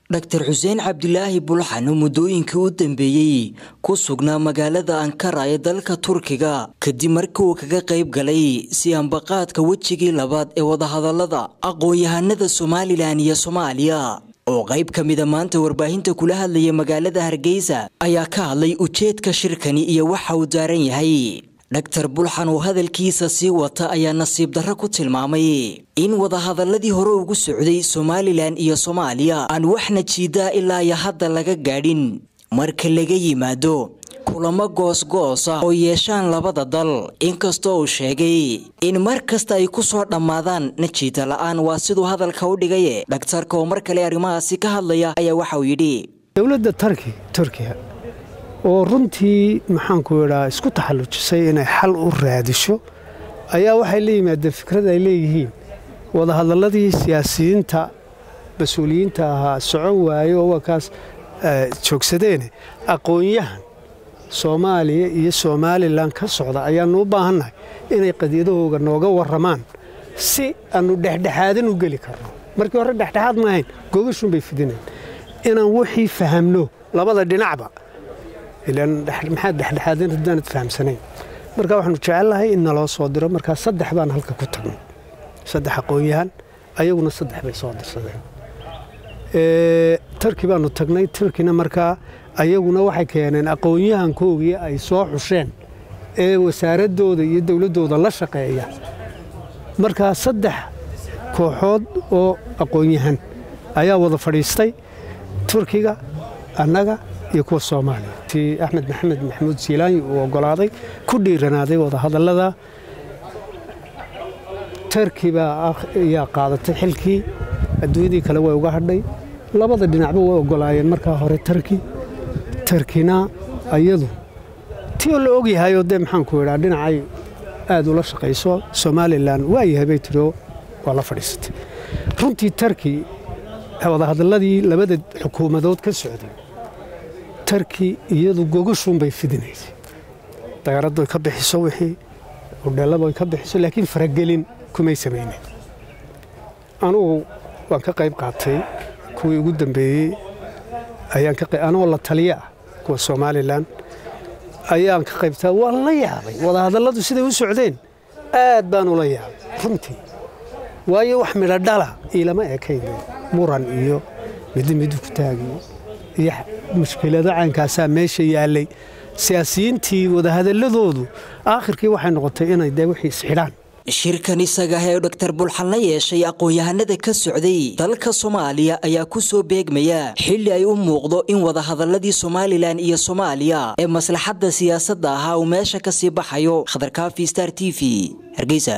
dhaktar xuseen cabdilaahi bulxan oo muddooyinkii u dambeeyey ku sugnaa magaalada ankara ee dalka turkiga kadib markii uu kaga qayb galay siyaanbaqaadka wejigii labaad ee wadahadalada aqoon-yahanada somalilan iyo soomaaliya oo qayb ka mida maanta warbaahinta kula hadlaya magaalada hargeysa ayaa ka hadlay ujeedka shirkani iyo waxa uu daaran yahay dhaktar bulxan oo hadalkiisa sii wata ayaa nasiib darro ku tilmaamay in wadahadaladii hore ugu socday somalilan iyo soomaaliya aan waxna jiidaa ilaa iyo hadda laga gaadhin marka laga yimaado kulamo goos-goos ah oo yeeshaan labada dal inkastoo uu sheegay in mar kasta ay ku soo dhammaadaan najiida la-aan waa siduu hadalka u dhigaye dhaktarka oo mar kale arrimahaasi ka hadlaya ayaa waxa uu yidhi dowladda tarki turkiya oo runtii maxaanku idhaa isku taxallujisay inay xal u raadisho ayaa waxay la yimaadeen fikrad ay leeyihiin wadahadaladii siyaasiyiinta mas-uuliyiinta ahaa socon waaye oo waa kaas joogsadeene aqoon-yahan soomaaliya iyo somalilan ka socda ayaannu u baahannahay inay qadiyadahooga nooga warramaan si aannu dhexdhexaadan u geli karno markii hore dhexdhexaad maahayn gogashun bay fidinayn inaan wixii fahamno labada dhinacba ilaan maxaad dhexdhexaadeen haddaanad fahamsanayn marka waxaanu jecelnahay in naloo soo diro markaa saddex baan halka ku tagnay saddex aqoon-yahan ayaguna saddex bay soo dirsadeen tarki baanu tagnay tarkina markaa ayaguna waxay keeneen aqoon-yahankoogii ay soo xusheen ee wasaaradooda iyo dowladdooda la shaqeeya markaa saddex kooxood oo aqoon-yahan ayaa wada fadhiistay turkiga annaga iyo kuwa soomaaliya ti axmed maxamed maxamuud siilaanyi uu oggolaaday ku dhiiranaaday wadahadallada tarki baa ayaa qaadatay xilkii adduunyadii kale way uga hadhay labada dhinacba way oggolaayeen markaa hore tarki tarkina ayadu ti oo la ogyahayoo dee maxaanku idhaa dhinacay aad ula shaqayso somalilan waayahay bay tiro waa la fadhiisatay runtii tarki wadahadalladii labada xukuumadood ka socday tarki iyadu gogashuunbay fidinaysay dagaaraddu ay ka bixiso wixii udheelladu ay ka bixiso laakiin faragelin kumay samaynen anugu waan ka qayb qaatay kuwii ugu dambeeyey anoo la taliya ah kuwa somalilan ayaan ka qaybtaa waan la yaabay wadahadalladu siday u socdeen aad baan ula yaabay runtii waayo wax midho dhala iilama ekayn muran iyo midi midu ku taagiyo iyo mushkilado caynkaasaa meesha yaallay siyaasiyiintii wadahadalladoodu aakhirkii waxay noqotay inay dee wixii isxidhaan shirkan isaga ee dhaktar bulxan la yeeshay aqoon-yahanada ka socday dalka soomaaliya ayaa ku soo beegmaya xilli ay u muuqdo in wadahadaladii somalilan iyo soomaaliya ee maslaxadda siyaasadda ahaa uu meesha ka sii baxayo khadarkaafi star t v hargeysa